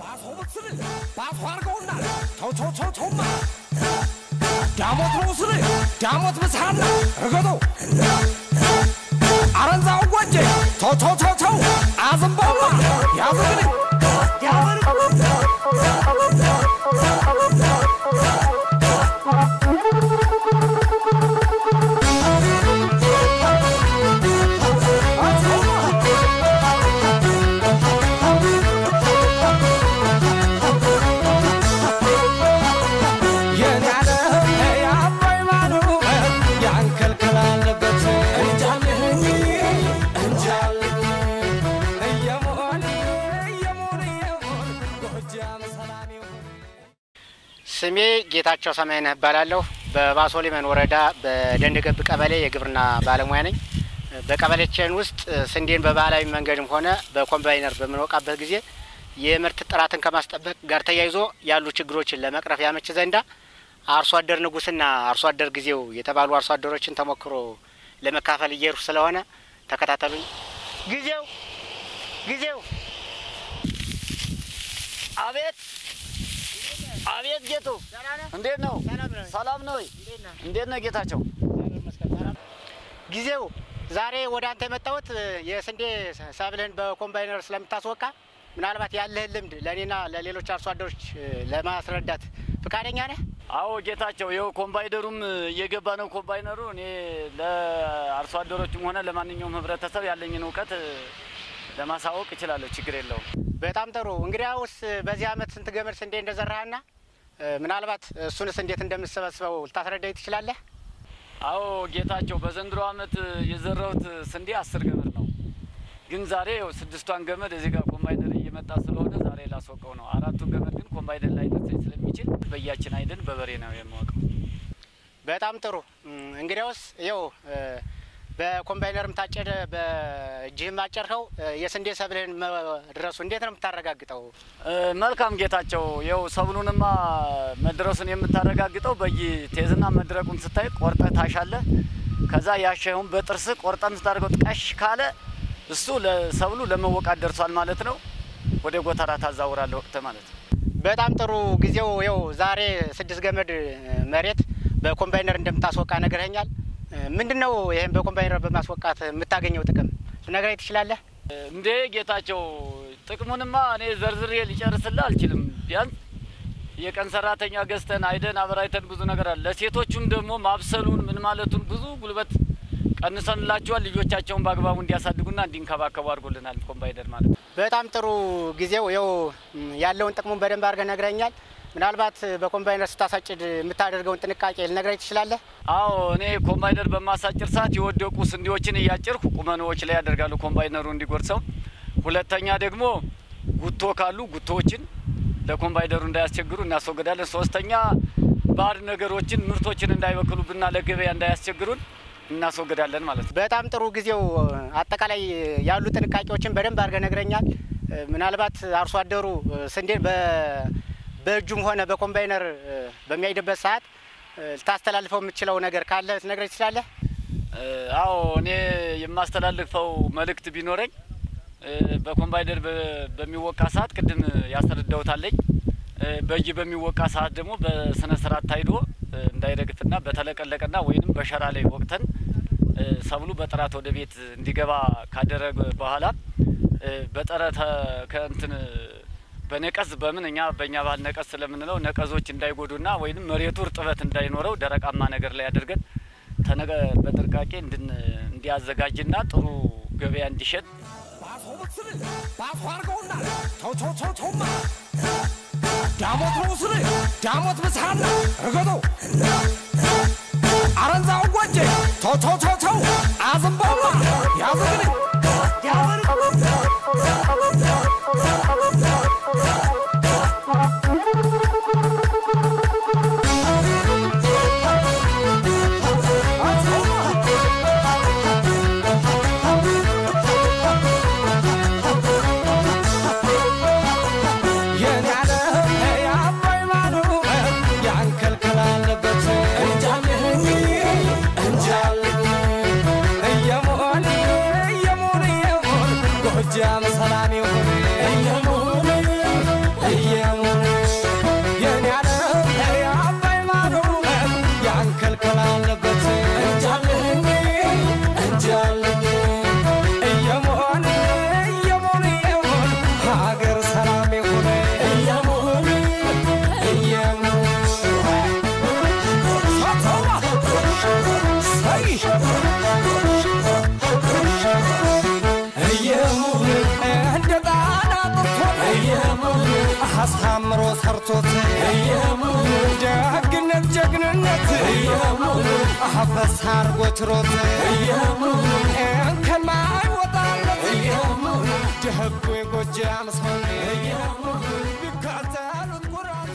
ዳሞት ነው ስል ዳሞት ብስሃና ርገዶ አረንዛው ጎጄ ተው ተው ተው ተው አዝንባውላ ያዝግን ስሜ ጌታቸው ሰማይነህ እባላለሁ። በባሶ ሊበን ወረዳ በደንገብ ቀበሌ የግብርና ባለሙያ ነኝ። በቀበሌችን ውስጥ ስንዴን በባህላዊ መንገድም ሆነ በኮምባይነር በምንወቃበት ጊዜ የምርት ጥራትን ከማስጠበቅ ጋር ተያይዞ ያሉ ችግሮችን ለመቅረፍ ያመች ዘንዳ አርሶ አደር ንጉስና አርሶ አደር ጊዜው የተባሉ አርሶ አደሮችን ተሞክሮ ለመካፈል እየሄድኩ ስለሆነ ተከታተሉኝ። ጊዜው ጊዜው አቤት አቤት ጌቱ እንዴት ነው? ሰላም ነው ወይ? እንዴት ነው ጌታቸው? ጊዜው ዛሬ ወደ አንተ የመጣሁት የስንዴ ሰብልህን በኮምባይነር ስለምታስወቃ ምናልባት ያለህን ልምድ ለእኔና ለሌሎች አርሶ አደሮች ለማስረዳት ፍቃደኛ ነህ? አዎ ጌታቸው፣ ይኸው ኮምባይነሩም እየገባ ነው። ኮምባይነሩ እኔ ለአርሶ አደሮችም ሆነ ለማንኛውም ህብረተሰብ ያለኝን እውቀት ለማሳወቅ እችላለሁ። ችግር የለውም። በጣም ጥሩ። እንግዲያውስ በዚህ አመት ስንት ገመድ ስንዴ እንደዘራህና ምናልባት እሱንስ እንዴት እንደምትሰበስበው ልታስረዳኝ ትችላለህ? አዎ ጌታቸው፣ በዘንድሮ አመት የዘራሁት ስንዴ አስር ገመድ ነው። ግን ዛሬ ያው ስድስቷን ገመድ እዚህ ጋር ኮምባይነር እየመጣ ስለሆነ ዛሬ ላስወቀው ነው። አራቱን ገመድ ግን ኮምባይነር ላይ ደርሰኝ ስለሚችል በያችን አይደን በበሬ ነው የማወቀው። በጣም ጥሩ። እንግዲያውስ ይኸው በኮምባይነርም ታጨደ በእጅህም አጨርከው የስንዴ ሰብልህን መድረሱ እንዴት ነው የምታረጋግጠው? መልካም ጌታቸው፣ ይኸው ሰብሉንማ መድረሱን የምታረጋግጠው በየቴዝና መድረቁን ስታይ ቆርጠህ ታሻለህ። ከዛ ያሸኸውን በጥርስ ቆርጠን ስታደርገው ጥቀሽ ካለ እሱ ለሰብሉ ለመወቃት ደርሷል ማለት ነው። ወደ ጎተራ ታዛውራለህ ወቅት ማለት ነው። በጣም ጥሩ ጊዜው ይኸው ዛሬ ስድስት ገመድ መሬት በኮምባይነር እንደምታስወቃ ነግረኸኛል። ምንድን ነው ይህም በኮምባይነር በማስወቃት የምታገኘው ጥቅም ልነግረኝ ትችላለህ? እንዴ ጌታቸው፣ ጥቅሙንማ እኔ ዘርዝሬ ሊጨርስልህ አልችልም። ቢያንስ የቀን ሰራተኛ ገዝተን አይደን አበራይተን ብዙ ነገር አለ። ለሴቶቹም ደግሞ ማብሰሉን ምን ማለቱን ብዙ ጉልበት ቀንሰንላቸዋል። ልጆቻቸውን በአግባቡ እንዲያሳድጉና እንዲንከባከቡ አድርጎልናል ኮምባይነር ማለት ነው። በጣም ጥሩ ጊዜው ይኸው ያለውን ጥቅሙን በደንብ አድርገህ ነግረኛል። ምናልባት በኮምባይነር ስታሳጭድ የምታደርገውን ጥንቃቄ ልነግረኝ ትችላለህ? አዎ እኔ ኮምባይነር በማሳጭር ሰዓት የወደቁ ስንዴዎችን እያጭርኩ ቁመኖዎች ላይ ያደርጋሉ ኮምባይነሩ እንዲጎርሰው። ሁለተኛ ደግሞ ጉቶ ካሉ ጉቶዎችን ለኮምባይነሩ እንዳያስቸግሩ እናስወግዳለን። ሶስተኛ ባዕድ ነገሮችን ምርቶችን እንዳይበክሉብና ለገበያ እንዳያስቸግሩን እናስወግዳለን ማለት ነው። በጣም ጥሩ ጊዜው አጠቃላይ ያሉ ጥንቃቄዎችን በደንብ አድርገህ ነግረኛል። ምናልባት አርሶ አደሩ ስንዴን በእጁም ሆነ በኮምባይነር በሚያይድበት ሰዓት ልታስተላልፈው የምትችለው ነገር ካለ ልትነግረኝ ትችላለህ? አዎ እኔ የማስተላልፈው መልእክት ቢኖረኝ በኮምባይነር በሚወቃ ሰዓት ቅድም ያስረዳውታለኝ በእጅ በሚወቃ ሰዓት ደግሞ በስነ ስርዓት ታይዶ እንዳይረግፍና በተለቀለቀና ወይንም በሸራ ላይ ወቅተን ሰብሉ በጥራት ወደ ቤት እንዲገባ ካደረገ በኋላ በጠረ ከእንትን በነቀዝ በምን እኛ በእኛ ባህል ነቀዝ ስለምንለው ነቀዞች እንዳይጎዱና ወይንም መሬቱ እርጥበት እንዳይኖረው ደረቃማ ነገር ላይ አድርገን ተነገ በጥንቃቄ እንድን እንዲያዘጋጅና ጥሩ ገበያ እንዲሸጥ ዳሞት ነው ስል ዳሞት ብስሃና ርገዶ አረንዛው ጎጄ ተው ተው ተው ተው አዝንባውላ ያዝግን ሰላም ይሁን አሳምሮ ሰርቶት ደግነት ጀግንነት አፈሳ አርጎ ችሮት ከማይወጣለት ደህጉ የጎጃም ሰው ቢካተሉት ኩራት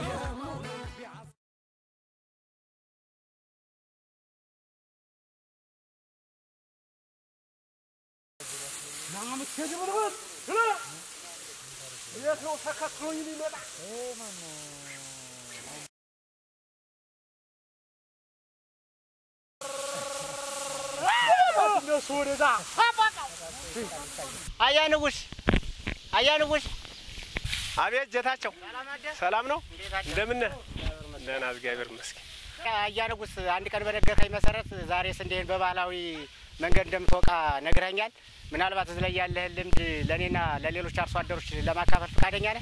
አያ ንጉስ አያ ንጉስ አቤት ጀታቸው፣ ሰላም ነው? እንዴት አደርክ? እንደምን ነህ? ደህና እግዚአብሔር ይመስገን። አያ ንጉስ አንድ ቀን በነገርከኝ መሰረት ዛሬ ስንዴን በባህላዊ መንገድ እንደምትወቃ ነግረኛል። ምናልባት እዚህ ላይ ያለህን ልምድ ለእኔና ለሌሎች አርሶ አደሮች ለማካፈል ፈቃደኛ ነህ?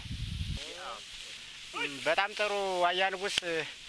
እም፣ በጣም ጥሩ አያ ንጉስ።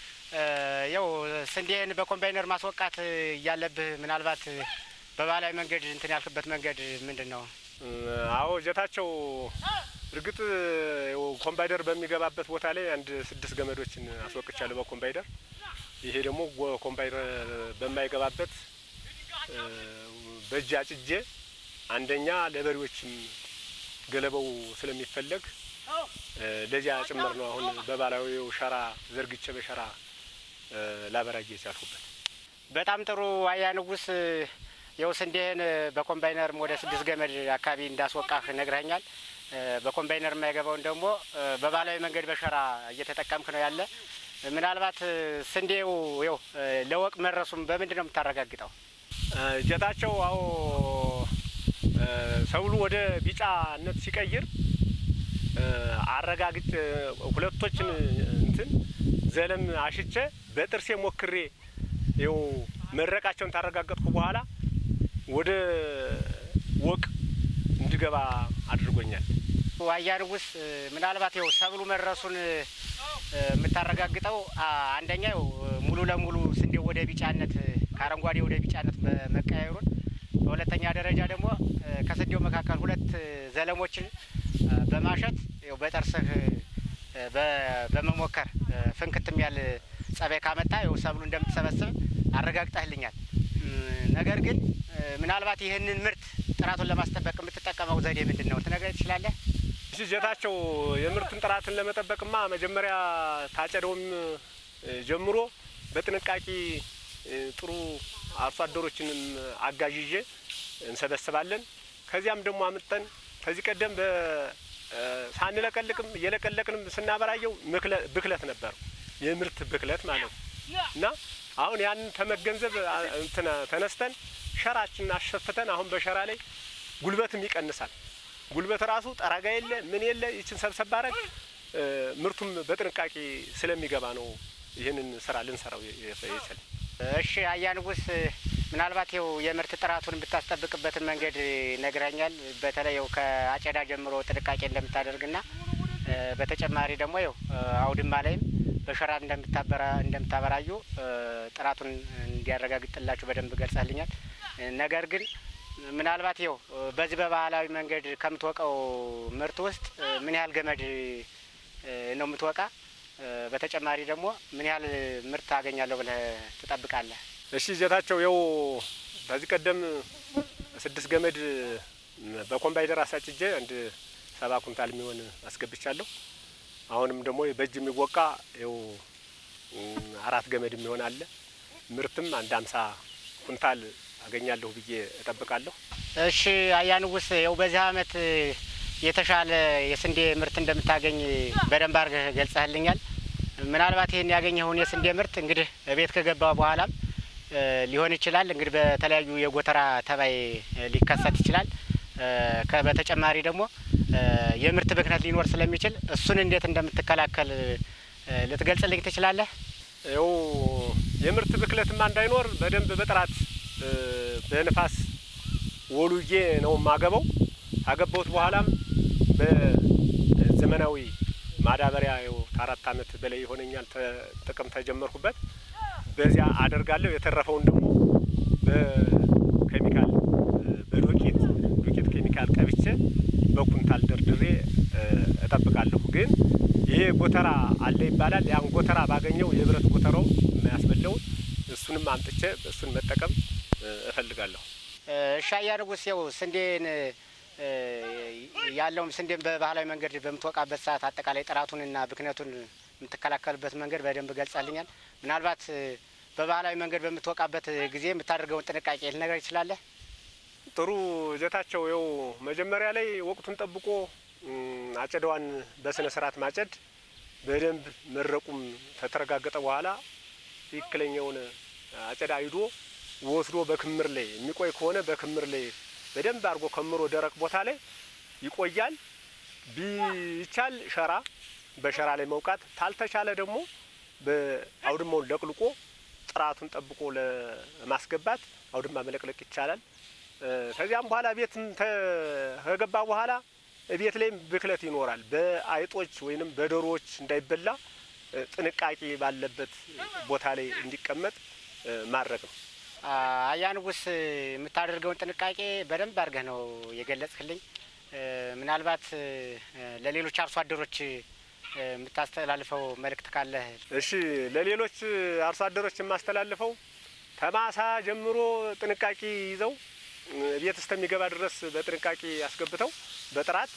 ያው ስንዴን በኮምባይነር ማስወቃት እያለብህ ምናልባት በባህላዊ መንገድ እንትን ያልክበት መንገድ ምንድን ነው? አዎ ጀታቸው፣ እርግጥ ያው ኮምባይደር በሚገባበት ቦታ ላይ አንድ ስድስት ገመዶችን አስወቅቻለሁ በኮምባይደር። ይሄ ደግሞ ጎ- ኮምባይደር በማይገባበት እ፣ በእጅ አጭጄ አንደኛ ለበሬዎችም ገለባው ስለሚፈለግ እ፣ ለዚያ ጭምር ነው አሁን በባህላዊው ሸራ ዘርግቼ በሸራ እ፣ ላበራጌ የቻልኩበት። በጣም ጥሩ አያ ንጉስ። ያው ስንዴህን በኮምባይነር ወደ ስድስት ገመድ አካባቢ እንዳስወቃህ ነግረኛል። በኮምባይነር የማይገባውን ደግሞ እ፣ በባህላዊ መንገድ በሸራ እየተጠቀምክ ነው ያለ። ምናልባት እ፣ ስንዴው ያው እ፣ ለወቅ መድረሱም በምንድን ነው የምታረጋግጠው? እ፣ ጀታቸው አዎ እ፣ ሰብሉ ወደ ቢጫነት ሲቀይር እ፣ አረጋግጬ ሁለቶችን እንትን ዘለም አሽቼ በጥርሴ ሞክሬ ይኸው መድረቃቸውን ታረጋገጥኩ በኋላ ወደ ወቅ እንዲገባ አድርጎኛል። አያ ንጉስ እ፣ ምናልባት ያው ሰብሉ መድረሱን እ፣ የምታረጋግጠው አ፣ አንደኛ ያው ሙሉ ለሙሉ ስንዴው ወደ ቢጫነት እ፣ ከአረንጓዴ ወደ ቢጫነት መቀያየሩን፣ በሁለተኛ ደረጃ ደግሞ እ፣ ከስንዴው መካከል ሁለት እ፣ ዘለሞችን እ፣ በማሸት ያው በጥርስህ እ፣ በ- በመሞከር እ፣ ፍንክትም ያል ጸባይ ካመጣ ያው ሰብሉ እንደምትሰበስብ አረጋግጠህልኛል። እም፣ ነገር ግን እ፣ ምናልባት ይህንን ምርት ጥራቱን ለማስጠበቅ የምትጠቀመው ዘዴ ምንድን ነው? ትነግረኝ ትችላለህ? እሺ ጀታቸው የምርትን ጥራትን ለመጠበቅማ መጀመሪያ ታጨደውም እ፣ ጀምሮ በጥንቃቄ እ፣ ጥሩ አርሶ አደሮችንም አጋዥዤ እንሰበስባለን። ከዚያም ደግሞ አምጠን ከዚህ ቀደም በ እ፣ ሳንለቀልቅም እየለቀለቅንም ስናበራየው ምክለ- ብክለት ነበር፣ የምርት ብክለት ማለት ነው። እና አሁን ያንን ተመገንዘብ አ፣ እንትን ተነስተን ሸራችንን አሸፍተን አሁን በሸራ ላይ ጉልበትም ይቀንሳል። ጉልበት ራሱ ጠራጋ የለ ምን የለ ይችን ሰብሰብ አረግ ምርቱም በጥንቃቄ ስለሚገባ ነው ይህንን ስራ ልንሰራው የ- የ- የቻልን። እሺ አያ ንጉስ ምናልባት ይኸው የምርት ጥራቱን የምታስጠብቅበትን መንገድ ነግረኛል። በተለይ ይኸው ከአጨዳ ጀምሮ ጥንቃቄ እንደምታደርግና እ፣ በተጨማሪ ደግሞ ይኸው እ፣ አውድማ ላይም በሸራ እንደምታበራ እንደምታበራዩ እ፣ ጥራቱን እንዲያረጋግጥላችሁ በደንብ ገልጸህልኛል። እ፣ ነገር ግን ምናልባት ይኸው እ፣ በዚህ በባህላዊ መንገድ ከምትወቀው ምርት ውስጥ እ፣ ምን ያህል ገመድ እ፣ ነው የምትወቃ? እ፣ በተጨማሪ ደግሞ ምን ያህል ምርት አገኛለሁ ብለህ ትጠብቃለህ? እሺ ጀታቸው የው ከዚህ ቀደም ስድስት ገመድ በኮምባይነር አሳጭጄ አንድ ሰባ ኩንታል የሚሆን አስገብቻለሁ። አሁንም ደግሞ በእጅ የሚወቃ ይው አራት ገመድ የሚሆን አለ። ምርትም አንድ አምሳ ኩንታል አገኛለሁ ብዬ እጠብቃለሁ። እሺ አያ ንጉስ ያው በዚህ አመት የተሻለ የስንዴ ምርት እንደምታገኝ በደንብ አድርገህ ገልጸህልኛል። ምናልባት ይህን ያገኘኸውን የስንዴ ምርት እንግዲህ ቤት ከገባ በኋላም እ፣ ሊሆን ይችላል እንግዲህ በተለያዩ የጎተራ ተባይ እ፣ ሊከሰት ይችላል። እ፣ ከ- በተጨማሪ ደግሞ እ፣ የምርት ብክነት ሊኖር ስለሚችል እሱን እንዴት እንደምትከላከል እ፣ ልትገልጽልኝ ትችላለህ? ይው የምርት ብክለትማ እንዳይኖር በደንብ በጥራት እ፣ በንፋስ ወሉዬ ነው የማገበው። ካገባሁት በኋላም በዘመናዊ ማዳበሪያ ይኸው ከአራት አመት በላይ ይሆነኛል ተ- ጥቅም ተጀመርኩበት። በዚያ አደርጋለሁ። የተረፈውን ደግሞ በኬሚካል እ፣ በዱቄት ዱቄት ኬሚካል ቀብቼ በኩንታል ደርድሬ እ፣ እጠብቃለሁ። ግን ይሄ ጎተራ አለ ይባላል። ያን ጎተራ ባገኘው የብረት ጎተራው የሚያስበላውን እሱንም አምጥቼ እሱን መጠቀም እፈልጋለሁ። እሻያ ንጉስ ያው ስንዴን ያለውም ስንዴን በባህላዊ መንገድ በምትወቃበት ሰዓት አጠቃላይ ጥራቱንና ብክነቱን የምትከላከልበት መንገድ በደንብ ገልጻልኛል። ምናልባት በባህላዊ መንገድ በምትወቃበት ጊዜ የምታደርገውን ጥንቃቄ ልነገር ይችላለህ? ጥሩ ጀታቸው ይኸው መጀመሪያ ላይ ወቅቱን ጠብቆ አጨዳዋን በስነ ስርዓት ማጨድ በደንብ መረቁም ከተረጋገጠ በኋላ ትክክለኛውን አጨዳ ሂዶ ወስዶ በክምር ላይ የሚቆይ ከሆነ በክምር ላይ በደንብ አድርጎ ከምሮ ደረቅ ቦታ ላይ ይቆያል። ቢቻል ሸራ በሸራ ላይ መውቃት፣ ታልተቻለ ደግሞ በአውድማውን ለቅልቆ ጥራቱን ጠብቆ ለማስገባት አውድማ መለቅለቅ ይቻላል። ከዚያም በኋላ ቤትም ከገባ በኋላ ቤት ላይም ብክለት ይኖራል። በአይጦች ወይንም በዶሮዎች እንዳይበላ ጥንቃቄ ባለበት ቦታ ላይ እንዲቀመጥ ማድረግ ነው። አያ ንጉስ የምታደርገውን ጥንቃቄ በደንብ አድርገህ ነው የገለጽክልኝ። ምናልባት ለሌሎች አርሶ አደሮች የምታስተላልፈው መልእክት ካለህ? እሺ፣ ለሌሎች አርሶ አደሮች የማስተላልፈው ከማሳ ጀምሮ ጥንቃቄ ይዘው ቤት እስከሚገባ ድረስ በጥንቃቄ አስገብተው በጥራት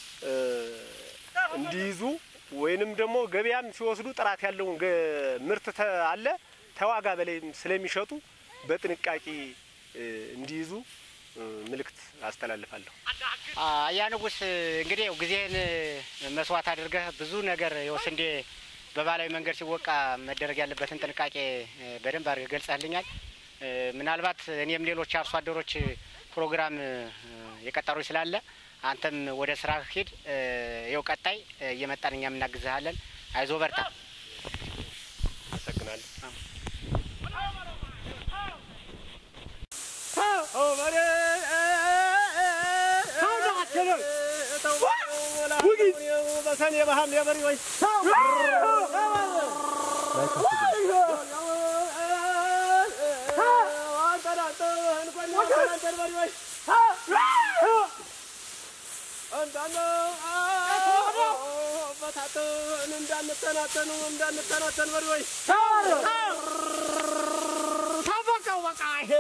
እንዲይዙ ወይንም ደግሞ ገበያም ሲወስዱ ጥራት ያለውን ምርት አለ ተዋጋ በላይ ስለሚሸጡ በጥንቃቄ እንዲይዙ ምልክት አስተላልፋለሁ። አያ ንጉስ እንግዲህ ያው ጊዜህን መስዋዕት አድርገህ ብዙ ነገር ያው ስንዴ በባህላዊ መንገድ ሲወቃ መደረግ ያለበትን ጥንቃቄ በደንብ አድርገህ ገልጸህልኛል። ምናልባት እኔም ሌሎች አርሶ አደሮች ፕሮግራም የቀጠሩ ስላለ አንተም ወደ ስራ ሂድ። ይኸው ቀጣይ እየመጣን እኛም እናግዝሃለን። አይዞ በርታ። አመሰግናለሁ። በሰኔ ባህም የበሬዎች እንዳንተናተኑ እንዳንተናተን በሬዎች ታበቀው በቃ ይሄ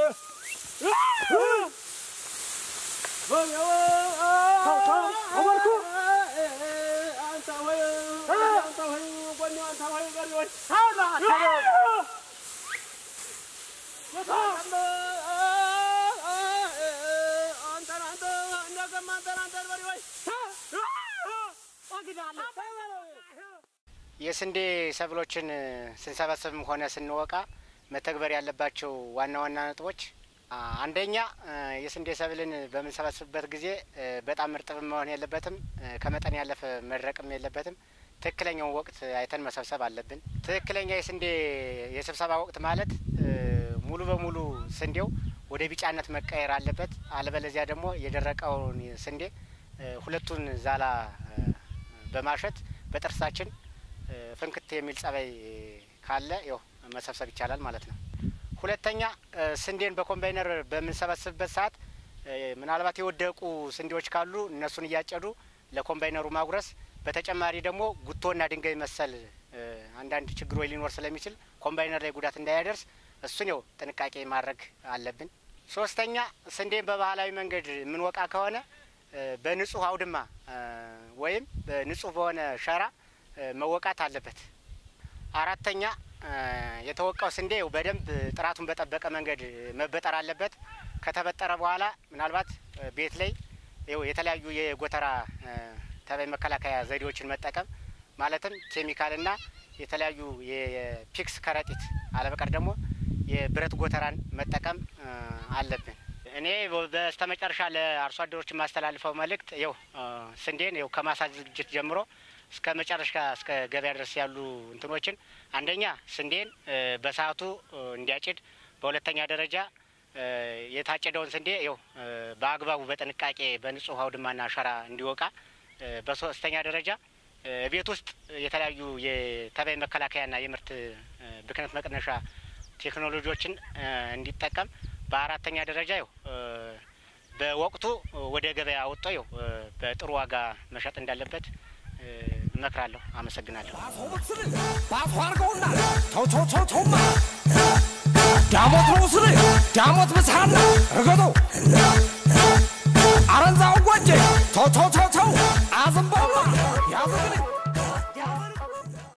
የስንዴ ሰብሎችን ስንሰበስብም ሆነ ስንወቃ መተግበር ያለባቸው ዋና ዋና ነጥቦች አንደኛ የስንዴ ሰብልን በምንሰበስብበት ጊዜ በጣም እርጥብ መሆን የለበትም፣ ከመጠን ያለፈ መድረቅም የለበትም። ትክክለኛውን ወቅት አይተን መሰብሰብ አለብን። ትክክለኛ የስንዴ የስብሰባ ወቅት ማለት ሙሉ በሙሉ ስንዴው ወደ ቢጫነት መቀየር አለበት። አለበለዚያ ደግሞ የደረቀውን ስንዴ ሁለቱን ዛላ በማሸት በጥርሳችን ፍንክት የሚል ጸባይ ካለ ያው መሰብሰብ ይቻላል ማለት ነው። ሁለተኛ ስንዴን በኮምባይነር በምንሰበስብበት ሰዓት ምናልባት የወደቁ ስንዴዎች ካሉ እነሱን እያጨዱ ለኮምባይነሩ ማጉረስ፣ በተጨማሪ ደግሞ ጉቶና ድንጋይ መሰል አንዳንድ ችግሮች ሊኖር ስለሚችል ኮምባይነር ላይ ጉዳት እንዳያደርስ እሱን ያው ጥንቃቄ ማድረግ አለብን። ሶስተኛ ስንዴን በባህላዊ መንገድ የምንወቃ ከሆነ በንጹህ አውድማ ወይም ንጹህ በሆነ ሸራ መወቃት አለበት። አራተኛ የተወቃው ስንዴ በደንብ ጥራቱን በጠበቀ መንገድ መበጠር አለበት። ከተበጠረ በኋላ ምናልባት ቤት ላይ ይኸው የተለያዩ የጎተራ ተባይ መከላከያ ዘዴዎችን መጠቀም ማለትም ኬሚካልና የተለያዩ የፒክስ ከረጢት አለበቀር ደግሞ የብረት ጎተራን መጠቀም አለብን። እኔ በስተመጨረሻ ለአርሶ አደሮች የማስተላልፈው መልእክት ይኸው ስንዴን ይኸው ከማሳ ዝግጅት ጀምሮ እስከ መጨረሻ እስከ ገበያ ድረስ ያሉ እንትኖችን አንደኛ ስንዴን በሰዓቱ እንዲያጭድ፣ በሁለተኛ ደረጃ የታጨደውን ስንዴ ይኸው በአግባቡ በጥንቃቄ በንጹህ አውድማና ሸራ እንዲወቃ፣ በሶስተኛ ደረጃ ቤት ውስጥ የተለያዩ የተባይ መከላከያና የምርት ብክነት መቀነሻ ቴክኖሎጂዎችን እንዲጠቀም፣ በአራተኛ ደረጃ ይኸው በወቅቱ ወደ ገበያ ወጥቶ ይኸው በጥሩ ዋጋ መሸጥ እንዳለበት እመክራለሁ። አመሰግናለሁ። ባቶ አርገውና ተው ተው ተው ተውማ ዳሞት ነው ስል ዳሞት ብስሃና እርገጠው አረንዛው ጓጄ ተው ተው ተው